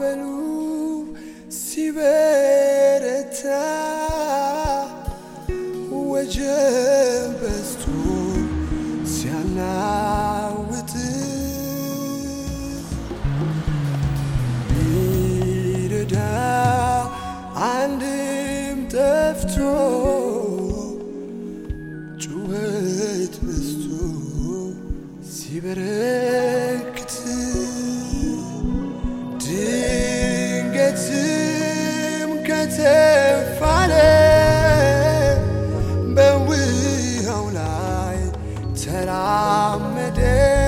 ማዕበሉ ሲበረታ ወጀብ በዝቶ ሲያናውጥ ቢረዳ አንድም ጠፍቶ ጩኸት በዝቶ ሲበረክት ድንገትም ከተፋለ በውሃው ላይ ተራመደ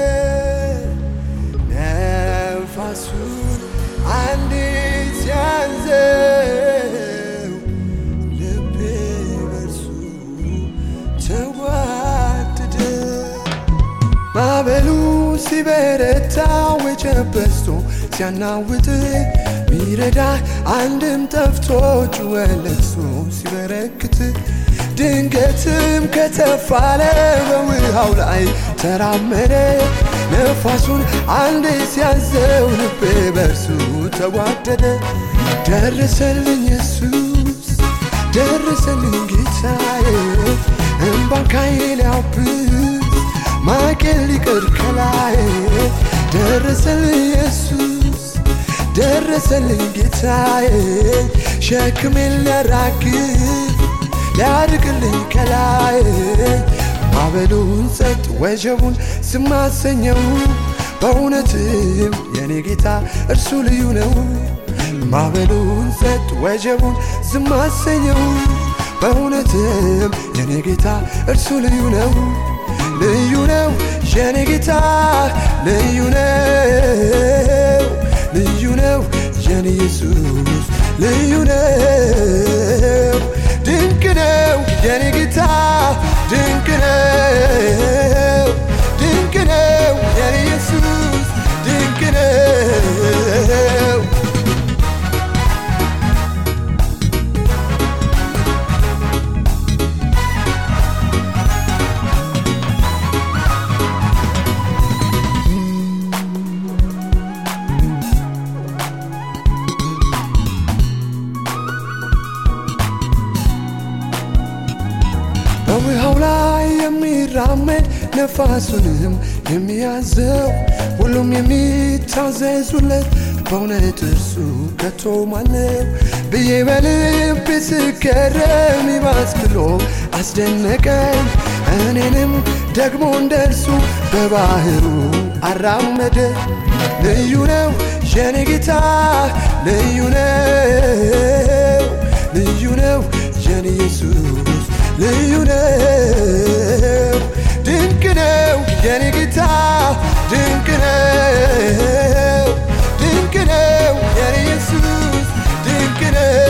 ነፋሱን አንዲት ሲያዘው ልቤ በርሱ ተዋደደ ማዕበሉ ሲበረታ ወጀብ በዝቶ ሲያናውጥ ሚረዳ አንድም ጠፍቶ ጩኸት ለቅሶ ሲበረክት ድንገትም ከተፋለ በውሃው ላይ ተራመደ ነፋሱን አንድ ሲያዘው ልቤ በርሱ ተዋደደ ደረሰልኝ ኢየሱስ ደረሰልኝ ጌታዬ እምባን ካይኔ ሊያብስ ማቄን ሊቀር ከላይ ደረሰልኝ ኢየሱስ ደረሰልኝ ጌታዬ ሸክሜን ሊያራግፍ ሊያርቅልኝ ከላይ ማዕበሉን ጸጥ ወጀቡን ስማሰኘው በእውነትም የኔ ጌታ እርሱ ልዩ ነው ማዕበሉን ጸጥ ወጀቡን ስማሰኘው በእውነትም የኔ ጌታ እርሱ ልዩ ነው ልዩ ነው የኔ ጌታ ልዩ ነው ልዩ ነው የኔ ኢየሱስ ልዩ ነው ድንቅ ነው የኔ ጌታ ድንቅ ነው ድንቅ ነው የኔ ኢየሱስ ድንቅ ነው በውሃው ላይ የሚራመድ ነፋሱንም የሚያዘው ሁሉም የሚታዘዙለት በእውነት እርሱ ከቶ ማነው ብዬ በልቤ ስገረም ይባስ ብሎ አስደነቀኝ እኔንም ደግሞ እንደ እርሱ በባህሩ አራመደ ልዩ ነው የኔ ጌታ ልዩ ነው ልዩ ነው የኔ ኢየሱስ ልዩ ነው ድንቅ ነው የኔ ጌታ ድንቅ ነው ድንቅ ነው የኔ ኢየሱስ ድንቅ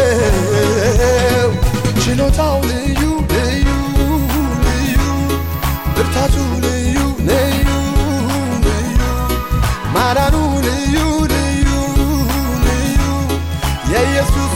ነው ችሎታው ልዩ ልዩ ልዩ ብርታቱ ልዩ ልዩ ልዩ ማዳኑ ልዩ ልዩ ልዩ የኢየሱስ